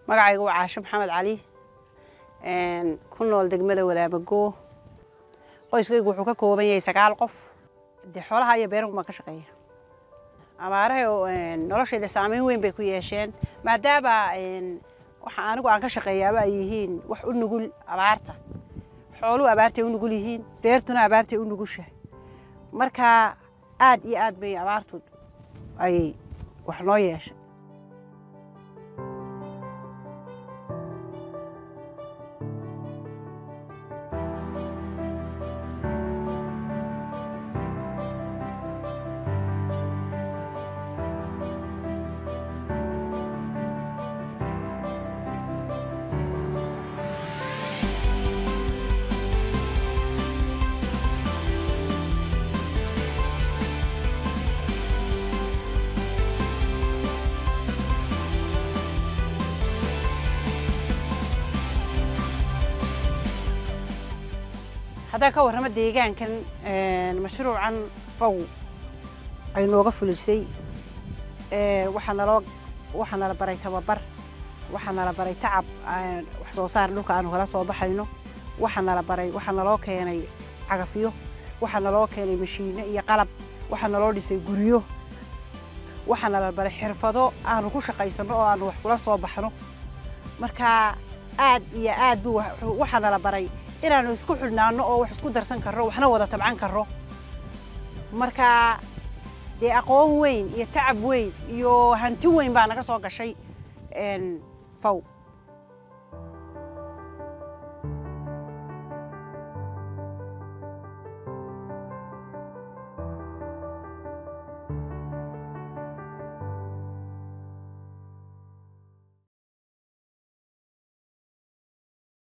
magacaygu waa caasho maxamed cali ku nool degmada wadaabagoo qoyskaygu wuxuu ka kooban yahay sagaal qof dee xoolaha iyo beerahu baan ka shaqeeya abaaraha noloshayda saameyn weyn bay ku yeesheen maadaama waxa anigu aan ka shaqeeyaaba ay yihiin wax u nugul abaarta xooluhu abaartay u nugul yihiin beertuna abaartay u nugushahay marka aad iyo aad bay abaartu ay wax noo yeeshay haddaan ka warramo deegaankan mashruucan faw ay nooga fulisay waxaa naloo waxaa nala baray tababar waxaa nala baray tacab wax soo saar dhulka aanu kala soo baxayno waxaa nala baray waxaa naloo keenay cagafyo waxaa naloo keenay mashiino iyo qalab waxaa naloo dhisay guryo waxaa nala baray xirfado aanu ku shaqaysanno oo aanu wax kula soo baxno marka aad iyo aad buu waxaa nala baray inaanu isku xidhnaano oo wax isku darsan karro waxna wada tabcan karro marka dee aqoon weyn iyo tacab weyn iyo hanti weyn baa naga soo gashay faw